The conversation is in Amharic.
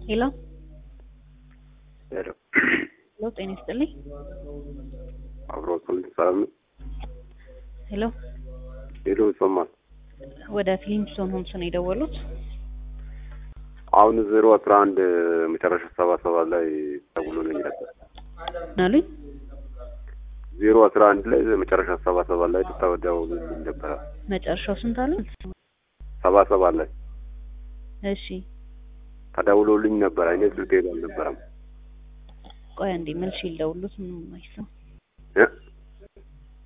ሄሎ ሄሎ ሄሎ፣ ጤና ይስጥልኝ። አብሮ ስል ሰላም ነው። ሄሎ፣ ሄሎ ይሰማል። ወደ ፊሊምስቶን ሆምስ ነው የደወሉት? አሁን ዜሮ አስራ አንድ መጨረሻ ሰባ ሰባት ላይ ደውሎልኝ ነበር። ምን አሉኝ? ዜሮ አስራ አንድ ላይ መጨረሻ ሰባ ሰባት ላይ ደውሎልኝ ነበረ። መጨረሻው ስንት አሉ? ሰባ ሰባት ላይ እሺ፣ ተደውሎልኝ ነበር። አይኔ ስልኬ ላይ አልነበረም። ቆይ አንዴ መልሼ ልደውልሎት። ምንም አይሰማም። እ